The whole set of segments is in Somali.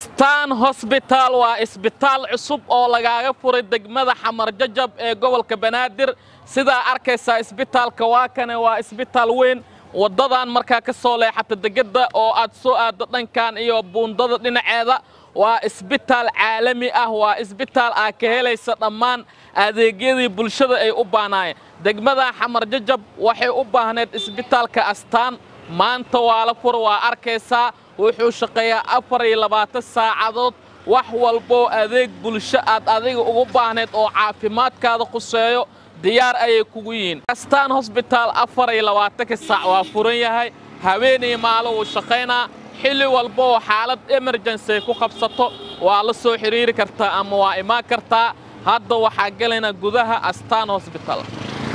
stan hosbitaal waa isbitaal cusub oo lagaaga furay degmada xamar jajab ee gobolka banaadir sidaa arkaysaa isbitaalka waa kane waa isbitaal weyn waddadan markaa ka soo leexata degedda oo aad soo aaddo dhankan iyo buundada dhinaceeda waa isbitaal caalami ah waa isbitaal aa ka helaysa dhammaan adeegyadii bulshada ay u baahnaayeen degmada xamar jajab waxay u baahneed isbitaalka astaan maanta waa la fura waa arkaysaa wuxuu shaqeeyaa afar iyo labaatan saacadood wax walboo adeeg bulsho aad adiga ugu baahneed oo caafimaadkaada khuseeyo diyaar ayay kugu yihiin astaan hosbitaal afar iyo labaatanka saac waa furan yahay haweenay maalo wuu shaqaynaa xilli walboo xaalad emergency ku qabsato waa la soo xidhiiri kartaa ama waa imaan kartaa hadda waxaa gelaynaa gudaha astaan hosbitaal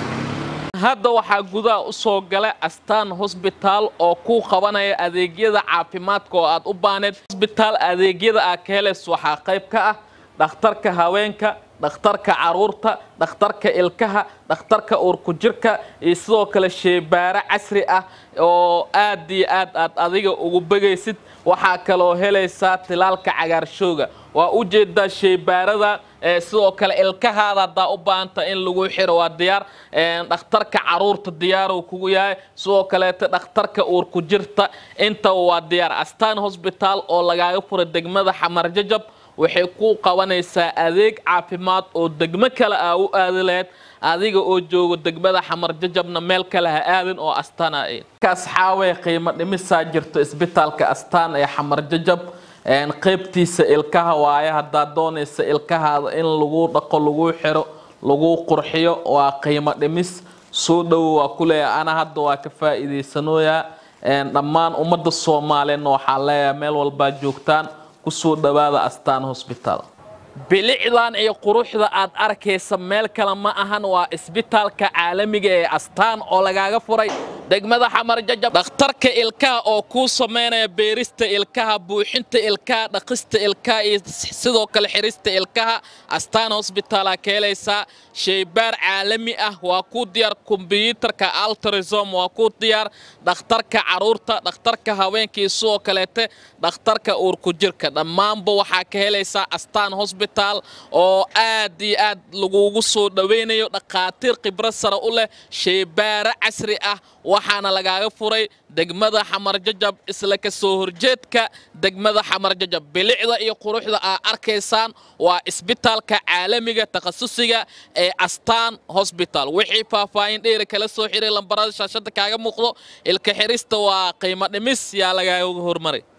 hadda waxaa gudaha u soo gala astaan hosbitaal oo kuu qabanaya adeegyada caafimaadka oo aad u baahneed hosbitaal adeegyada aad ka helays waxaa qayb ka ah dhakhtarka haweenka dhakhtarka carruurta dhakhtarka ilkaha dhakhtarka uurkujirka iyo sidoo kale sheebaaro casri ah oo aad iyo aad aad adiga ugu begaysid waxaa kaloo helaysaa tilaalka cagaarshooga waa u jeedaa sheebaarada sidoo kale ilkahaada haddaa u baahanta in lagu xiro waa diyaar dhakhtarka caruurta diyaarow kugu yahay sidoo kaleeta dhakhtarka uurku jirta intaba waa diyaar astaan hosbitaal oo lagaaga furay degmada xamar jajab waxay ku qabanaysaa adeeg caafimaad oo degmo kale aa u aadi lahayd adiga oo joogo degmada xamar jajabna meel kale ha aadin oo astaana asxaawee qiimo dhimisaa jirto isbitaalka astaan ee xamar jajab qaybtiisa ilkaha waaye haddaad doonaysa ilkahaada in lagu dhaqo lagu xiro lagu qurxiyo waa qiimo dhimis soo dhowo waa ku leeyahay ana hadda waa ka faa'iidaysanooyaa dhammaan ummadda soomaaliyeedna waxaa leeyahay meel walbaa joogtaan kusoo dhowaada astaan hosbitaal bilicdan iyo quruxda aad arkaysa meel kale ma ahan waa isbitaalka caalamiga ee astaan oo lagaaga furay degmada xamar jajab dhakhtarka ilkaha oo kuu samaynaya beerista ilkaha buuxinta ilkaha dhaqista ilkaha iyo sidoo kale xirista ilkaha astaan hosbitaalaa ka helaysaa shaybaar caalami ah waa kuu diyaar kombyuutarka altrisom waa kuu diyaar dhakhtarka caruurta dhakhtarka haweenka iyo sidoo kaleete dhakhtarka uurku jirka dhammaanba waxaa ka helaysaa astaan hosbitaal oo aad iyo aad lagugu soo dhowaynayo dhakhaatiir khibrad sare u leh shaybaaro casri ah waxaana lagaaga furay degmada xamar jajab isla ka soo horjeedka degmada xamar jajab bilicda iyo quruxda aad arkaysaan waa isbitaalka caalamiga takhasusiga ee astaan hosbitaal wixii faahfaahin dheeri kala soo xiray lambarada shaashada kaaga muuqdo ilka xirista waa qiimo dhimis yaa lagaaga hormaray